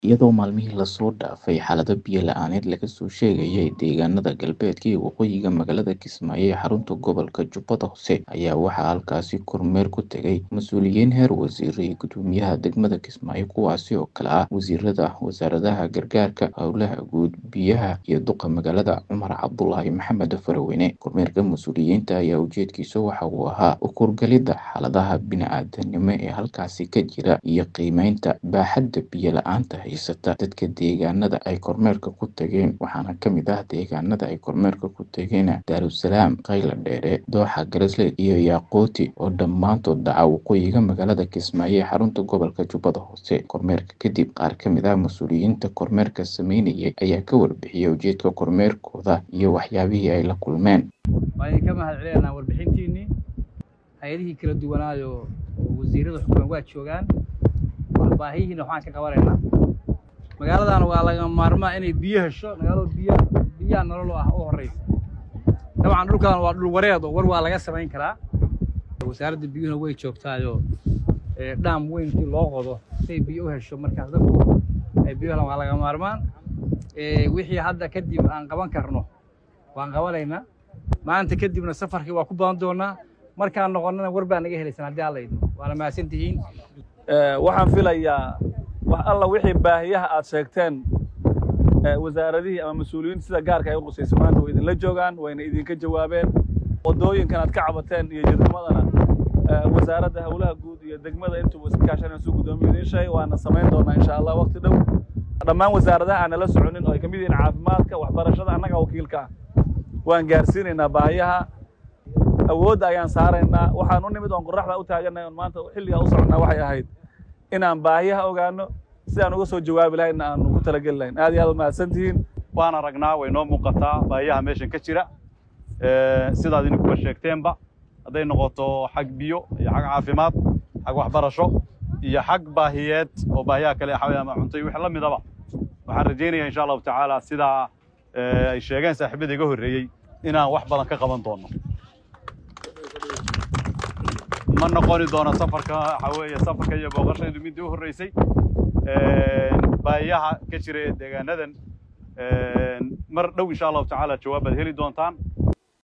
iyadoo maalmihii lasoo dhaafay xaalado biyo la-aaneed laga soo sheegayay deegaanada galbeedka iyo waqooyiga magaalada kismaayo ee xarunta gobolka jubbada hoose ayaa waxaa halkaasi kormeer ku tegay mas-uuliyiin heer wasiiro iyo gudoomiyaha degmada kismaayo kuwaasi oo kale ah wasiirada wasaaradaha gargaarka howlaha guud biyaha iyo duqa magaalada cumar cabdulaahi maxamed faraweyne kormeerka mas-uuliyiinta ayaa ujeedkiisa waxa uu ahaa ukurgalidda xaaladaha bini-aadanimo ee halkaasi ka jira iyo qiimeynta baaxadda biyo la-aanta haysata dadka deegaanada ay kormeerka ku tageen waxaana ka mid ah deegaanada ay kormeerka ku tageen daarusalaam qayla dheere dooxa garesleed iyo yaaqooti oo dhammaantood dhaca waqooyiga magaalada kismaayo ee xarunta gobolka jubbada hoose kormeerka kadib qaar ka mid ah mas-uuliyiinta kormeerka sameynayay ayaa ka warbixiyay ujeedka kormeerkooda iyo waxyaabihii ay la kulmeen waa idin ka mahad celinaa warbixintiinnii hay-adihii kala duwanaayo oo wasiirada xukuman waa joogaan baahiyihiina waxaan ka qabanaynaa magaaladan waa laga maarmaa inay biyo hesho magaalada biyo biyaha nolol ah u horreysa dabcan dhulkan waa dhul wareed oo war waa laga samayn karaa wasaaradda biyuhuna way joogtaayoo dhaam weyn intii loo qodo say biyo u hesho markaas dadku ay biyo helaan waa laga maarmaan wixii hadda kadib aan qaban karno waan qabanaynaa maanta kadibna safarkii waa ku badan doonaa markaan noqonnana war baa naga helaysan haddii alla idmo waana mahadsan tihiin waxaan filayaa wax alla wixii baahiyaha aad sheegteen wasaaradihii ama mas-uuliyiinta sida gaarka ay u qusayso maanta way idinla joogaan wayna idinka jawaabeen waddooyinkan aad ka cabateen iyo jidnimadana wasaaradda howlaha guud iyo degmada intuba iska kaashanaysu guddoomiyu idiin sheegay waana samayn doonaa insha allah waqti dhow dhammaan wasaaradaha aan nala soconin oo ay ka mid yihiin caafimaadka waxbarashada annaga wakiilka ah waan gaarsiinaynaa baahiyaha awoodda ayaan saaraynaa waxaan u nimid oon qoraxda u taaganay oon maanta xilligaa u soconnaa waxay ahayd inaan baahiyaha ogaano si aan uga soo jawaabi lahaynna aan ugu talageli lahayn aad iyo aad mahadsantihiin waan aragnaa way noo muuqataa baahiyaha meeshan ka jira sidaad idinkuba sheegteenba hadday noqoto xag biyo iyo xag caafimaad xag waxbarasho iyo xag baahiyeed oo baahiyaha kale xaway ama cunto iyo wixii la midaba waxaan rajaynaya insha allahu tacaala sidaa ay sheegeen saaxiibada iga horreeyey inaan wax badan ka qaban doono ma noqoni doono safarka waxa weeye safarka iyo booqashaydu midii u horreysay baahiyaha ka jira ee deegaanadan mar dhow insha allahu tacaala jawaab baad heli doontaan